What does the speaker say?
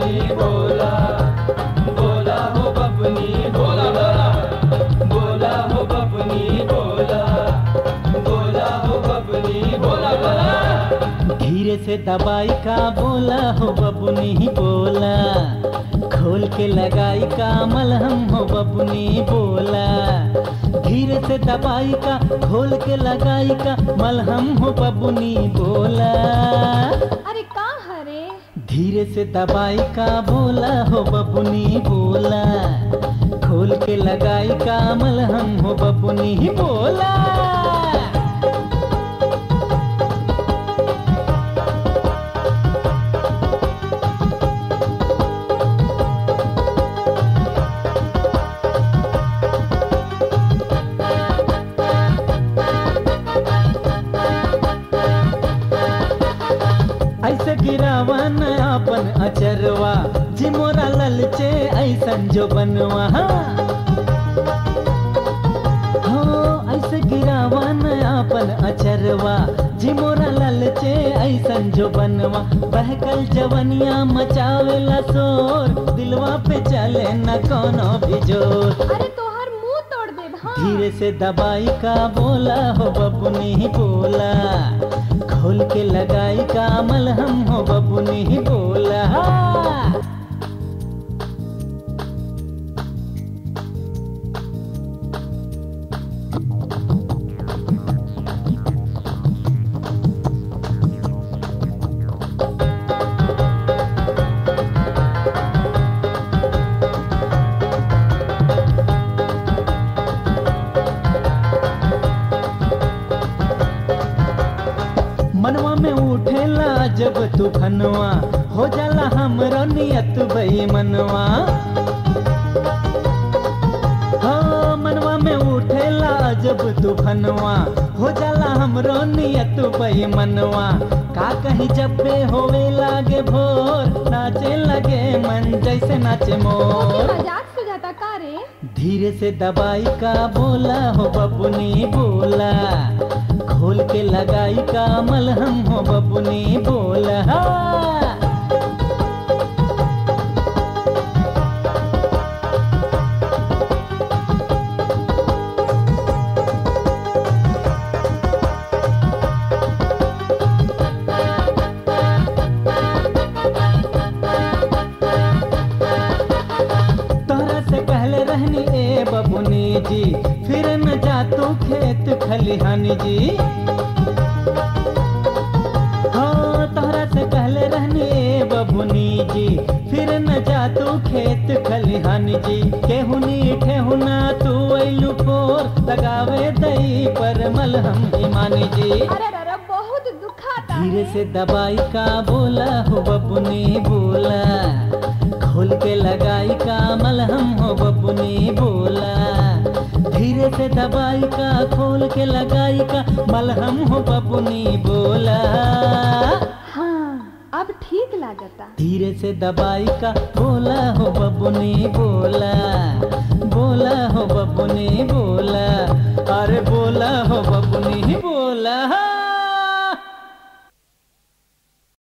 बबुनी बोला बोला हो बबुनी बोला बोला बोला हो बबुनी बोला बोला हो बबुनी बोला बोला धीरे से दबाई का बोला हो बबुनी बोला खोल के लगाई का मलहम हो बबुनी बोला धीरे से दबाई का खोल के लगाई का मलहम हो बबुनी बोला अरे का हरे धीरे से दबाई का बोला हो बबुनी बोला खोल के लगाई का मलहम हो बबुनी बोला ऐसे गिरावा न अपन अचरवा जी मोरा ललचे ऐसन जो बनवा हो ऐसे गिरावा न अपन अचरवा जी मोरा ललचे ऐसन जो बनवा बहकल जवनिया मचावेला शोर दिलवा पे चले न कोनो भी जोर अरे तोहर मुंह तोड़ दे हाँ धीरे से दबाई का बोला हो बबुनी बोला खोल के लगाई का मलहम हो बबुनी बोला मनवा में उठेला जब तूफनवा हो जाला हमरो नियत बेईमनवा हो मनवा में उठेला जब तूफनवा हो जाला हमरो नियत बेईमनवा का कहीं जब बे होवे लागे भोर नाचे लगे मन जैसे नाचे ओके मोर मजाक सुझाता का रे धीरे से दबाई का बोला हो बबुनी बोला खोल के लगाई का मलहम हो बबुनी बोला तोहरा से पहले रहनी ए बबुनी जी फिर न जा तू खेत खलिहानी जी हाँ तोहरा से पहले रहनी ए बबुनी जी फिर न जा तू खेत खलिहानी जी केहुनी ठेहुना तू ऐलू फोर लगावे दई पर मलहम ईमानी जी अरे अरे बहुत दुखाता धीरे है से दबाई का बोला हो बबुनी बोला खोल के लगाई का मलहम हो बबुनी बोला धीरे से दबाई का खोल के लगाई का मलहम हो बबुनी बोला हाँ अब ठीक लागता धीरे से दबाई का बोला हो बबुनी बोला बोला हो बबुनी बोला अरे बोला हो बबुनी बोला